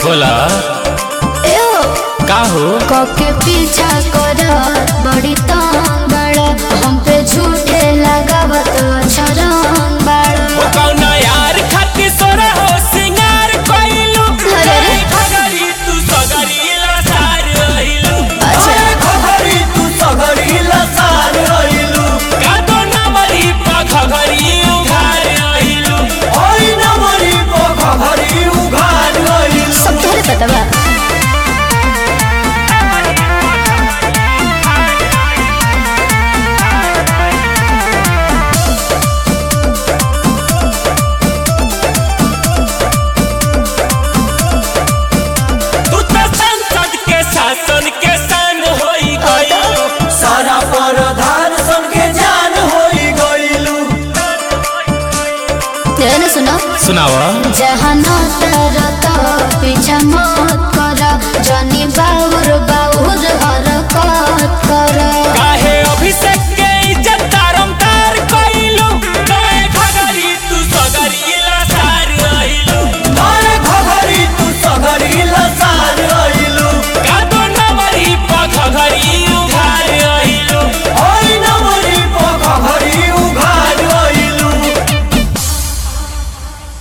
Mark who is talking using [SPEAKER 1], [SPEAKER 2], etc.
[SPEAKER 1] बोला
[SPEAKER 2] ए हो
[SPEAKER 1] का हो
[SPEAKER 2] कके पीछा कर बड़ी तंग बड़ा हम पे झूठे लगावत छरंग बड़ा
[SPEAKER 1] ओ कौना यार खातिर सोरा हो सिंगार कइलू
[SPEAKER 2] अरे रे।
[SPEAKER 1] खगरी तू सगरी लसार रहिलू
[SPEAKER 2] अच्छा
[SPEAKER 3] खगरी तू सगरी लसार रहिलू
[SPEAKER 1] का तो नवरी पा खगरी उघार रहिलू
[SPEAKER 3] ओइ नमरी को खगरी उघार रहिलू
[SPEAKER 2] सब तोहरे पता बा
[SPEAKER 1] तू तो संसद के शासन के सन होई गइलू
[SPEAKER 3] सारा परधान सन के जान होई गइलू
[SPEAKER 2] ध्यान सुनो
[SPEAKER 1] सुनावा
[SPEAKER 2] जहाँ न